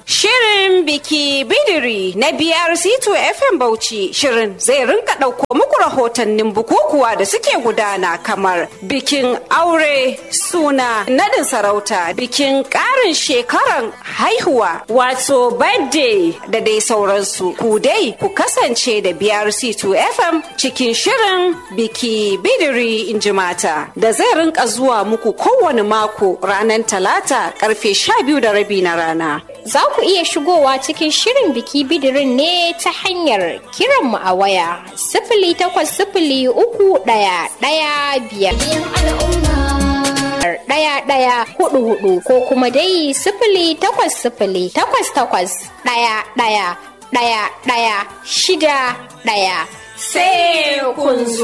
Shirin biki bidiri na BRC2 FM Bauchi shirin zai rinka ɗauko muku rahotannin bukukuwa da suke gudana kamar bikin aure suna nadin sarauta bikin ƙarin shekaran haihuwa wato birthday da dai sauransu ku dai ku kasance da BRC2 FM cikin shirin biki bidiri in ji mata da zai rinka zuwa muku kowane mako ranar talata karfe sha biyu da rabi na rana. Za ku iya shigowa cikin shirin biki bidirin ne ta hanyar kiranmu a waya sifili takwas sifili uku ɗaya ɗaya biyar. ɗaya ɗaya hudu hudu ko kuma dai sifili takwas sifili takwas takwas ɗaya ɗaya ɗaya ɗaya shida ɗaya. Sai kun zo.